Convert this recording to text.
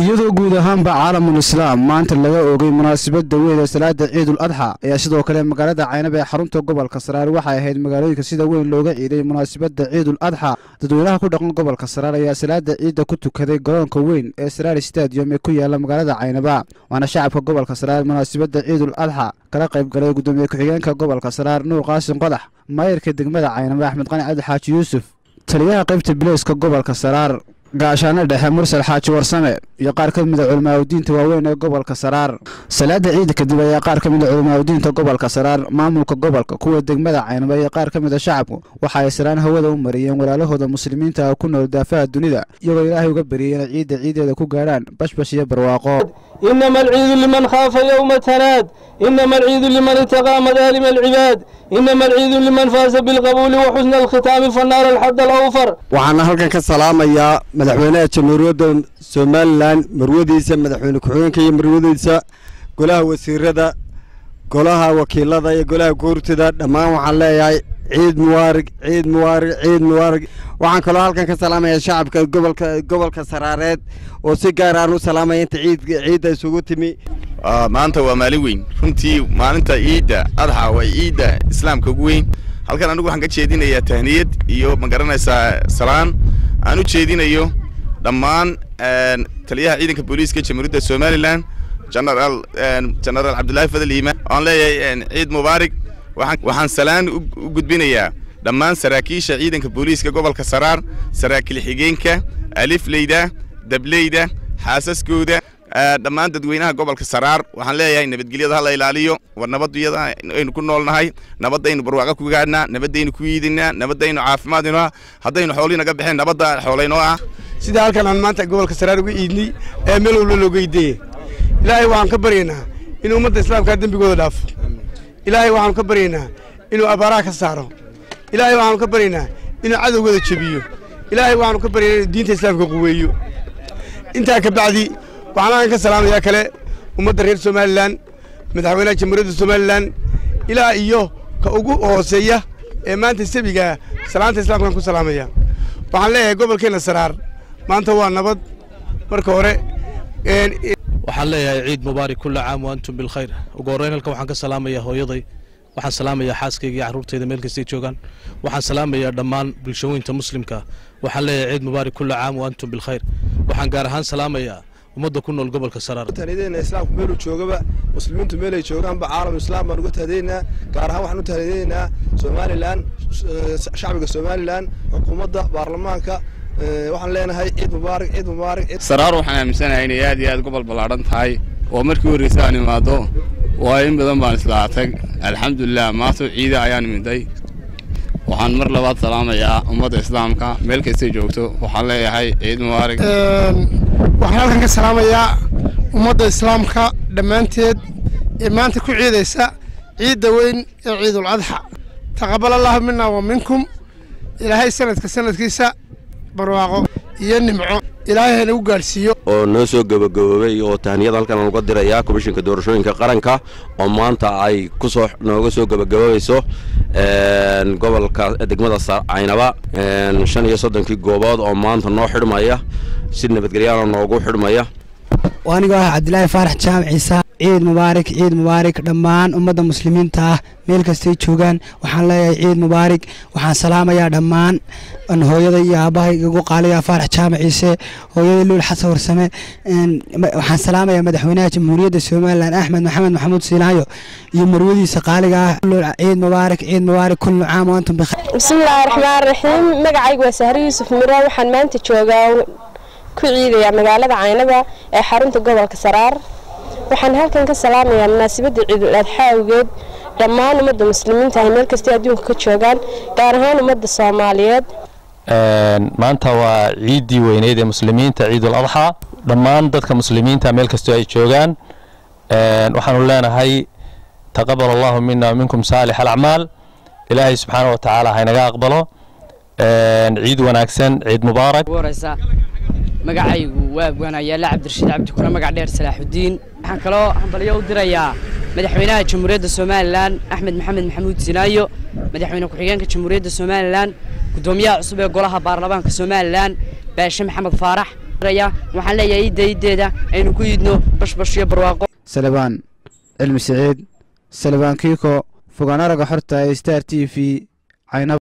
iyadoo guud ahaanba caalamul islaam maanta laga oogay munaasabadda weyn ee salaada ciidul adxa ayaa sidoo kale magaalada caynab ee xarunta gobolka saraar waxay ahayd magaalooyinka sida weyn looga ciiday munaasabadda ciidul adxa dadweynaha ku dhaqan gobolka saraar ayaa salaada ciidda ku tukaday garoonka weyn ee saraar stadium ee ku yaala magaalada caynaba waana shacabka gobolka saraar munaasabadda ciidul adxa kala qayb galay gudoomiye ku-xigeenka gobolka saraar nuur qaasin qodax maayarka degmada caynaba axmed qani cabdi xaaji yuusuf taliyaha qaybta bileyska gobolka saraar gaashaano dhexe mursal xaaji warsame iyo qaar ka mida culimaadudiinta waaweyn ee gobolka saraar salaada ciida kadib ayaa qaar ka mida culimaadudiinta gobolka saraar maamulka gobolka kuwa degmada caynaba iyo qaar ka mida shacabku waxa ay saraan hawada u mariyeen walaalahooda muslimiinta ah ku nool daafaha dunida iyagoo ilaahay uga bariyeen ciidda ciideeda ku gaadhaan bashbash iyo barwaaqo إنما العيد لمن خاف يوم تناد إنما العيد لمن اتقى مظالم العباد إنما العيد لمن فاز بالقبول وحسن الختام فالنار الحد الأوفر waxaana halkan ka salaamayaa madaxweynaha jamhuuriyadda somalilan marwadiisa madaxweyne ku-xigeenka iyo marwadiisa golaha wasiirada golaha wakiilada iyo golaha guurtida dhammaan waxaan leeyahay ciid muwaarig ciid muwaarig ciid muwaarig waxaan kaloo halkan ka salaamayaa shacabka gobolka gobolka saraareed oo si gaar aan u salaamaya inta ciid ciidda isugu timi maanta waa maalin weyn runtii maalinta ciidda adxa waa ciidda islaamka ugu weyn halkan anigu waxaan ka jeedinayaa tahniyad iyo ma garanaysaa salaan aan u jeedinayo dhammaan taliyaha ciidanka booliiska jamhuuriyadda somalilan genaraal genaraal cabdillaahi fadal iimaan waan leeyahay ciid mubaarig waxaan salaan u gudbinayaa dhammaan saraakiisha ciidanka booliiska gobolka saraar saraakiil xigeenka alifleyda dableyda xaasaskooda dhammaan dadweynaha gobolka saraar waxaan leeyahay nabadgelyada ha la ilaaliyo war nabaduyada aynu ku noolnahay nabadaynu barwaaqo ku gaadhnaa nabadaynu ku yiidinaa nabadaynu caafimaadinoo ah haddaynu xoolii naga baxeen nabadda xoolaynoo ah sida halkan aan maanta gobolka saraar uga iidnay ee meel walba looga iideye ilaahay waxaan ka baryaynaa inuu ummadda islaamkaa dembigooda dhaafo ilaahay waxaanu ka baryaynaa inuu abaaraha ka saaro ilaahay waxaanu ka baryaynaa inuu cadowgooda jebiyo ilaahay waxaanu ka baryaynaa inuu diinta islaamka quweeyo intaa ka bacdi waxaan halkan ka salaamayaa kale ummadda reer somalilan madaxweynaha jamhuuriyadda somalilan ilaa iyo ka ugu hooseeya ee maanta sabigaa salaanta islaamkaan ku salaamaya waxaan leeyahay gobolkeenna saraar maanta waa nabad marka hore waxaan leeyahay ciid mubaarak kulla caam wa antum bilkhayr ugu horreyn halkan waxaan ka salaamayaa hooyaday waxaan salaamayaa xaaskayga iyo carruurtayda meel kastay joogaan waxaan salaamayaa dhammaan bulshooyinta muslimka waxaan leeyahay ciid mubaarak kulla caam wa antum bilkhayr waxaan gaar ahaan salaamayaa ummadda ku nool gobolka saraar tahniyadeenna islaamku meeluu joogaba muslimiintu meelay joogaanba caalam islaam baan uga tahdiyeynaa gaar ahaan waxaan u tahdiyeynaa somalilan shacbiga somalilan xukuumadda baarlamaanka waxaan leenahay ciid mubaarak ciid mubaarak saraar waxaan aaminsanahay inay aad iyo aad gobol ballaadhan tahay oo markii horreysa aan imaado waayo in badan baan islaa tag alxamdulilah maanta ciida ayaan imiday waxaan mar labaad salaamayaa ummadda islaamka meel kastay joogto waxaan leeyahay ciid mubaarak waxaan halkan ka salaamayaa ummadda islaamka dhammaanteed ee maanta ku ciidaysa ciidda weyn ee ciidul adxa taqabal allahu mina wa minkum ilaahay sanadka sanadkiisa barwaaqo iyo nimco ilaahay hana u gaadhsiiyo oo noo soo gabagaboobay oo tahniyada halkan aan uga dirayaa komishinka doorashooyinka qaranka oo maanta ay ku soo nooga soo gabagaboobeyso gobolka degmada caynaba shan iyo soddonkii goobood oo maanta noo xidhmaya si nabadgelyaana noogu xidhmaya anigoo ah cabdilaahi faarax jaamac ciise ciid mubaarak ciid mubaarak dhammaan ummadda muslimiinta ah meel kastay joogaan waxaan leeyahay ciid mubaarak waxaan salaamayaa dhammaan hooyada iyo aabbahay igu qaaliya faarax jaamac ciise hooyada luul xasan warsame waxaan salaamayaa madaxweynaha jamhuuriyadda somalilan axmed maxamed maxamuud siinaayo iyo marwadiisa qaaliga ah ciid mubaarak ciid mubaarak kullu caam wa antum bikhayr bismillaahi raxmaan raxiim magacaygu waa sahre yuusuf miro waxaan maanta joogaa ku ciidayaa magaalada caynaba ee xarunta gobolka saraar waxaan halkan ka salaamayaa munaasabadda ciidul adxa awgeed dhammaan ummadda muslimiinta ah meel kastay adduunka ka joogaan gaar ahaan ummadda soomaaliyeed maanta waa ciiddii weyneyd ee muslimiinta ciidul adxa dhammaan dadka muslimiinta meel kastoo ay joogaan waxaanu leenahay taqabal allahu mina minkum saalix alacmaal ilaahay subxaana wa tacaala haynaga aqbalo ciid wanaagsan ciid mubaarak magacaygu waa waanayaala cabdirashiid cabdi kuna magac dheer salaaxudiin waxaan kaloo hambalyo u dirayaa madaxweynaha jamhuuriyadda somalilan axmed maxamed maxamuud sinaayo madaxweyne ku-xigeenka jamhuuriyadda somalilan gudoomiyaha cusub ee golaha baarlamaanka somalilan baashe maxamed faarax waxaan leeyahay iidda iiddeeda aynu ku iidno bashbash iyo barwaaqo salebaan cilmi siciid salebaan kiiko fogaan araga xorta ee star t v caynab